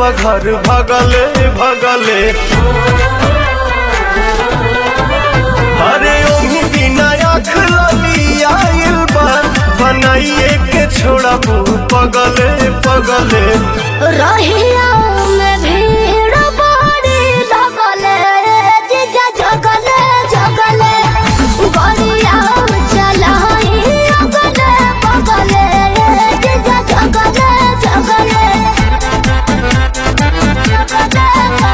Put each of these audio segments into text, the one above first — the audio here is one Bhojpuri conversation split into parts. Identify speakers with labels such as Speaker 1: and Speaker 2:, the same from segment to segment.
Speaker 1: देवा घर भगले भगले अरे ओही बिना आँख लगी आइल बा बनाइए के छोड़ा पगले पगले
Speaker 2: रहिया में भीड़ बड़ी लगले जीजा जगले जगले गलिया चलाई अगले बगले जीजा जगले जगले जगले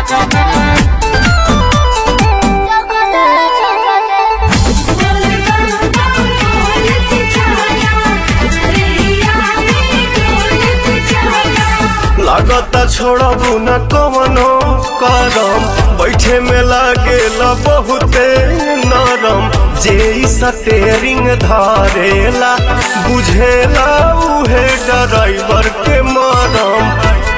Speaker 1: लागता छोड़बू न कवनो करम बैठे में लागेला बहुते नरम जे ई स्टेरिंग धारेला बुझेला उहे ड्राइवर के मरम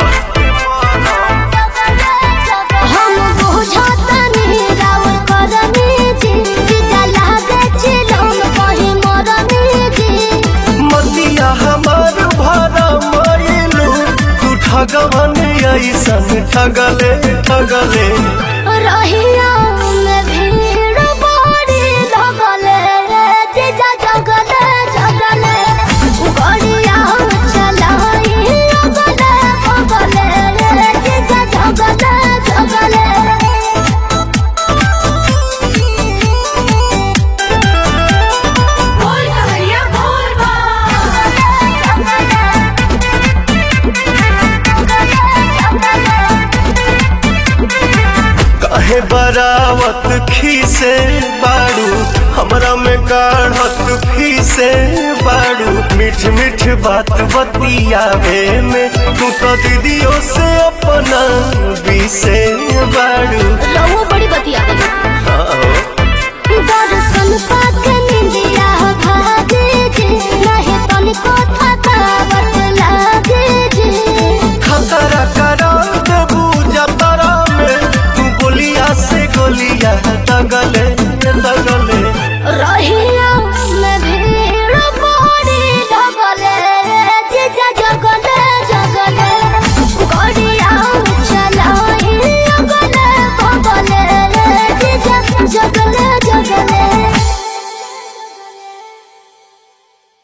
Speaker 2: हम बुझतनी राउर करनी जी जीजा लागे चिलम कहीं मरनी जी
Speaker 1: मतिया हमार भरा मायलू तू ठगवन ऐसन ठगले ठगले
Speaker 2: रहिया में भीड़ बड़ी लगले जीजा जगले जगले गड़िया चलाई अगले बगले जीजा जगले जगले
Speaker 3: बोल कवरिया बोल
Speaker 1: काहे बरावत खीसे बाड़ू हमरा में काढ़त फीसे बाड़ू मीठ मीठ बात बतियावे में तू तो दीदियों से अपना बीसे बाड़ू